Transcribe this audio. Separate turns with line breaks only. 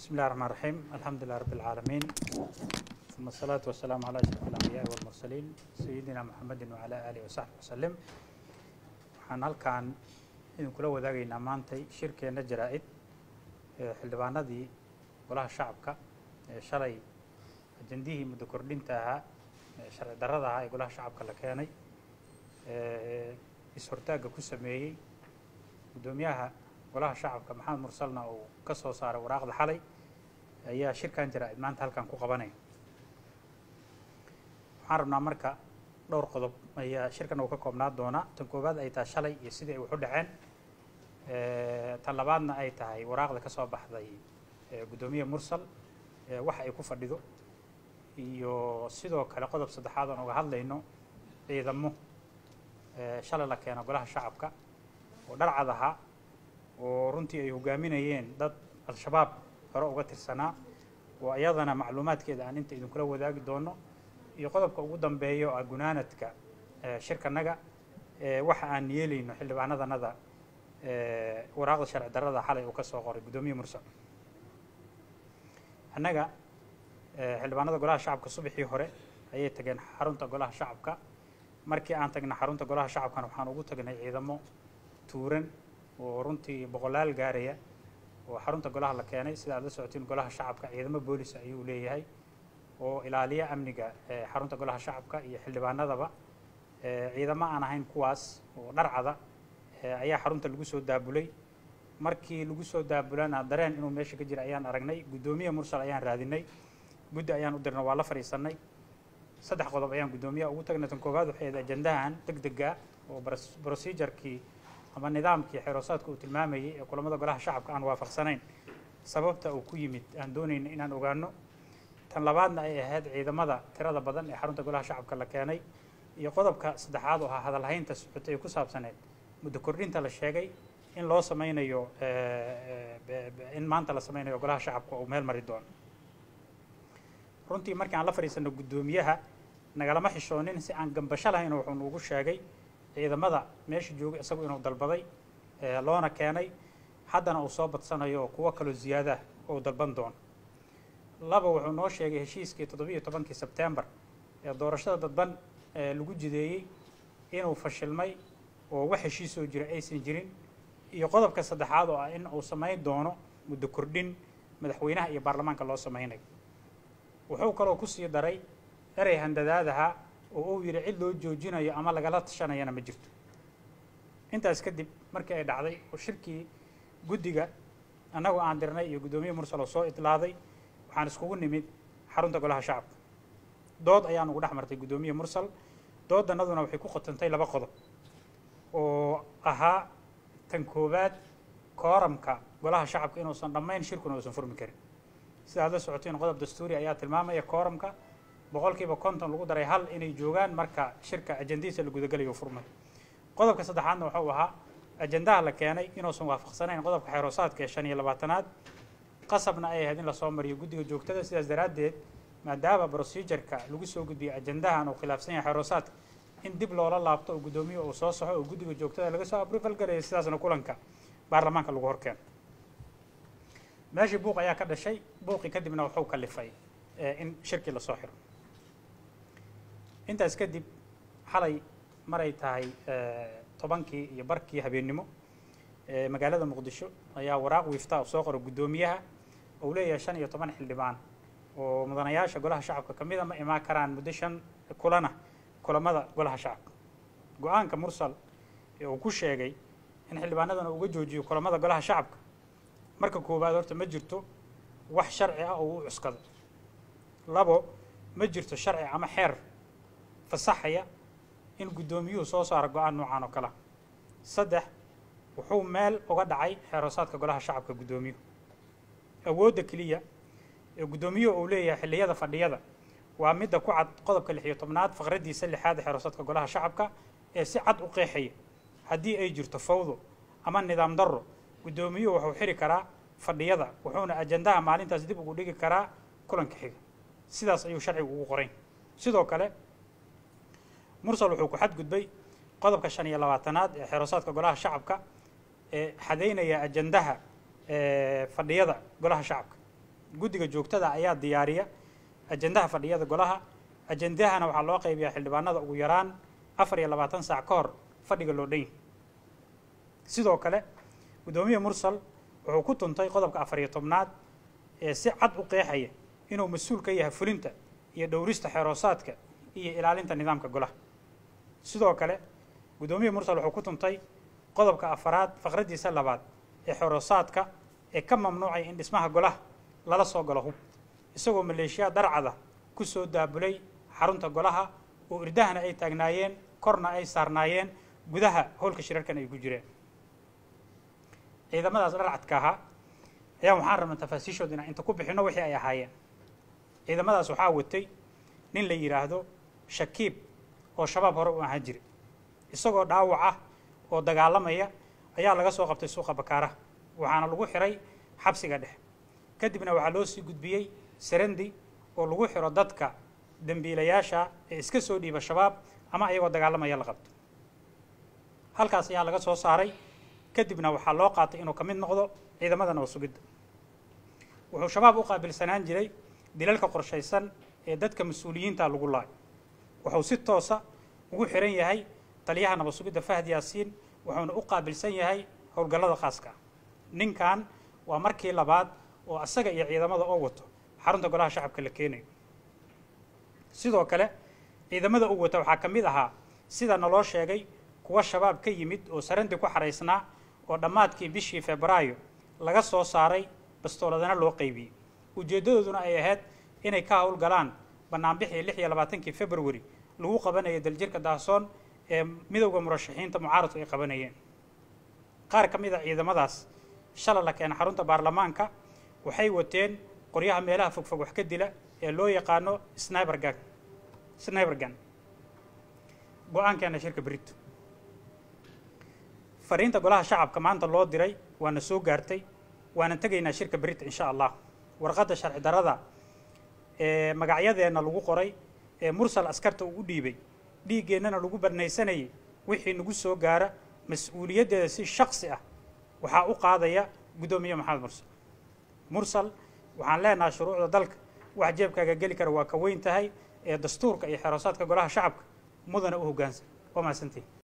بسم الله الرحمن الرحيم الحمد لله رب العالمين ثم الصلاة والسلام على أشرف الأنبياء والمرسلين سيدنا محمد وعلى آله وصحبه وسلم waxaan halkan idinkula wadaagaynaa maantay shirkeenna jaraa-id ee xildhibaanadii golaha shacabka ee shalay ajandihii muddo kordhinta ahaa ee sharci darrada ahaa ee golaha shacabka la keenay ee is-hortaagga ku sameeyey guddoomiyaha golaha shacabka maxamed mursalna uu ka soo saaray waraaqda xalay ayaa shirkan jaraa-id maanta halkan ku qabanaya waxaan rabnaa marka dhowr qodob ayaa shirkan uu ka koobnaa doonaa tan koowaad ay tahay shalay iyo sidii ay wax u dhaceen tan labaadna ay tahay waraaqda ka soo baxday guddoomiye mursal waxa ay ku fadhido iyo sidoo kale qodob saddexaad oon uga hadlayno ciidamo shalay la keeno golaha shacabka oo dharcad ahaa oo runtii ay hogaaminayeen dad al-shabaab hore uga tirsanaa oo iyadana macluumaadkeeda aan inta idinkula wadaagi doono iyo qodobka ugu dambeeya oo ah gunaanadka shirkanaga waxa aan yeelayno xildhibaanadanada waraaqda sharci darrada xalay uu ka soo qoray guddoomiye mursal annaga xildhibaanada golaha shacabka subaxii hore ayay tageen xarunta golaha shacabka markii aan tagna xarunta golaha shacabkana waxaan ugu tagnay ciidamo tuuran oo runtii boqolaal gaaraya oo xarunta golaha la keenay sida aad la socotiin golaha shacabka ciidamo boolis ayuu leeyahay oo ilaaliya amniga xarunta golaha shacabka iyo xildhibaanadaba ciidamo aan ahayn kuwaas oo dharcada ayaa xarunta lagu soo daabulay markii lagu soo daabulana dareen inuu meesha ka jira ayaan aragnay guddoomiye mursal ayaan raadinay guddi ayaan u dirnay waa la fadhiisanay saddex qodob ayaan guddoomiyaha ugu tagnay tan koowaad waxay ahayd ajandahan deg dega oo procedurkii ama nidaamkii xeroosaadka uu tilmaamayay ee kulamada golaha shacabka aan waafaqsanayn sababta uu ku yimid aan doonayna inaan ogaano tan labaadna ay ahayd ciidamada tirada badan ee xarunta golaha shacabka la keenay iyo qodobka saddexaad oo ahaa hadalhaynta socotay ee ku saabsaneed muddo kordhinta la sheegay in loo sameynayo in maanta la sameynayo golaha shacabka uu meel mari doono runtii markii aan la fadhiisano guddoomiyaha nagalama xishoonin si aan gambasho lahayn wuxuu nuugu sheegay ciidamada meesha joogay isagu inuu dalbaday loona keenay haddana uu soo badsanayo oo kuwo kaloo ziyaadah oo dalban doono laba wuxuu noo sheegay heshiiskii toddobiiyo tobankii sebtembar ee doorashada dadban lagu jideeyey inuu fashilmay oo wax heshiisoo jira aysan jirin iyo qodobka saddexaad oo ah in uu samayn doono muddo kordhin madaxweynaha iyo baarlamaanka loo samaynayo wuxuu kaloo kusii daray erey handadaadaha oo uu yidhi cid loo joojinayo ama lagala tashanayana ma jirto intaas kadib markii ay dhacday oo shirkii guddiga annagoo aan dirnay iyo guddoomiye mursal oo soo itlaaday waxaan iskugu nimid xarunta golaha shacabka dood ayaan ugu dhex martay guddoomiye mursal dooddanaduna waxay ku khotantay laba qodob oo ahaa tan koowaad kooramka golaha shacabka inuusan dhammayn shirkuna uusan furmi karin sida aad la socotiin qodob dastuuri ayaa tilmaamaya kooramka boqolkiiba konton lagu daray hal inay joogaan marka shirka ajandihiisa la gudagalayo furmay qodobka saddexaadna wuxuu ahaa ajandaha la keenay inuusan waafaqsanayn qodobka xeeroosaadka ee shan iyo labaatanaad qasabna ay ahayd in lasoo mariyo guddiga joogtada sidaas daraaddeed maadaama procedureka lagu soo gudbiyey ajandahan uu khilaafsan yahay xeeroosaadka in dib loola laabto oo guddoomiye uu soo saxo oo guddiga joogtada laga soo abrival garaya sidaasna kulanka baarlamaanka lagu horkeeno meeshii buuq ayaa ka dhashay buuqii kadibna wuxuu kalifay in shirkii lasoo xiro intaas kadib xalay maray tahay tobankii iyo barkii habeennimo magaalada muqdisho ayaa waraaq wiifta soo qora guddoomiyaha uu leeyahay shan iyo toban xildhibaan oo mudanayaasha golaha shacabka ka mida ma imaan karaan muddo shan kulana kulamada golaha shacabka go-aanka mursal ee uu ku sheegay in xildhibaanadana uga joojiyo kulamada golaha shacabka marka koowaad horta ma jirto wax sharci ah oo uu cuskado labo ma jirto sharci ama xeer fasaxaya in guddoomiyuhu soo saaro go-aan noocan oo kalea saddex wuxuu meel uga dhacay xeeroosaadka golaha shacabka guddoomiyuhu awoodda keliya ee guddoomiyuhu uu leeyahay xilliyada fadhiyada waa midda ku cad qodobka lix iyo tobnaad faqraddiisa lixaad ee xeeroosaadka golaha shacabka ee si cad u qeexaya haddii ay jirto fawdo ama nidaam darro guddoomiyuhu wuxuu xiri karaa fadhiyada wuxuuna ajandaha maalintaas dib ugu dhigi karaa kulanka xiga sidaas ayuu sharcigu ugu qorayn sidoo kale mursal wuxuu ku xadgudbay qodobka shan iyo labaatanaad ee xeeroosaadka golaha shacabka ee xadaynaya ajandaha fadhiyada golaha shacabka guddiga joogtada ayaa diyaariya ajendaha fadhiyada golaha ajendahana waxaa loo qaybiyaa xildhibaanada ugu yaraan afar iyo labaatan saac ka hor fadhiga loo dhan yahy sidoo kale guddoomiye mursal wuxuu ku tuntay qodobka afar iyo tobnaad ee si cad u qeexaya inuu mas-uul ka yahay fulinta iyo dhowrista xeeroosaadka iyo ilaalinta nidaamka golaha sidoo kale guddoomiye mursal wuxuu ku tuntay qodobka afaraad faqraddiisa labaad ee xeeroosaadka ee ka mamnuucaya in dhismaha golaha lala soo galo hub isagoo maleeshiya darcada ku soo daabulay xarunta golaha oo irdahana ay taagnaayeen korna ay saarnaayeen gudaha howlka shirarkan ay ku jireen ciidamadaas dharcadka ahaa ayaan waxaan rabnaa tafaasiishooda inaan inta ku bixinno wixii ay ahaayeen ciidamadaas waxaa watay nin la yidhaahdo shakiib oo shabaab hore u ahaan jiray isagoo dhaawac ah oo dagaalamaya ayaa laga soo qabtay suuqa bakaaraha waxaana lagu xiray xabsiga dhexe kadibna waxaa loo sii gudbiyey sarandi oo lagu xiro dadka dembiilayaasha ee iska soo dhiiba shabaab ama ayagoo dagaalamaya la qabto halkaas ayaa laga soo saaray kadibna waxaa loo qaatay inuu ka mid noqdo ciidamada nabad sugidda wuxuu shabaab u qaabilsanaan jiray dilalka qorshaysan ee dadka mas-uuliyiinta lagu laayo wuxuu si toosa ugu xiran yahay taliyaha nabad sugidda fahd yaasiin wuxuuna u qaabilsan yahay howlgallada khaaska ah ninkan waa markii labaad oo asaga iyo ciidamada oo wato xarunta golaha shacabka la keenayo sidoo kale ciidamada uu wata waxaa ka mid ahaa sida naloo sheegay kuwa shabaab ka yimid oo sarandi ku xaraysnaa oo dhammaadkii bishii febraayo laga soo saaray bastooladana loo qaybiyey ujeeddadooduna ay ahayd inay ka howlgalaan banaanbixii lix iyo labaatankii february lagu qabanayay daljirka daasoon ee midowda murashaxiinta mucaaradku ay qabanayeen qaar ka mid a ciidamadaas shala la keena xarunta baarlamaanka waxay wateen qoryaha meelaha fogfog wax ka dila ee loo yaqaano snibergan snibergan go-aankeena shirka berito fariinta golaha shacabka maanta loo diray waana soo gaartay waana tegaynaa shirka berita insha allah warqadda sharci darada ee magacyadeenna lagu qoray ee mursal askarta ugu dhiibay dhiiggeennana lagu banaysanayay wixii nagu soo gaara mas-uuliyaddeeda si shaksi ah waxaa u qaadaya guddoomiye maxamed mursal mursal waxaan leenahay shuruucda dalka wax jeebkaaga geli kara waa ka weyn tahay ee dastuurka iyo xeroosaadka golaha shacabka mudana u hoggaansan waa mahadsantihin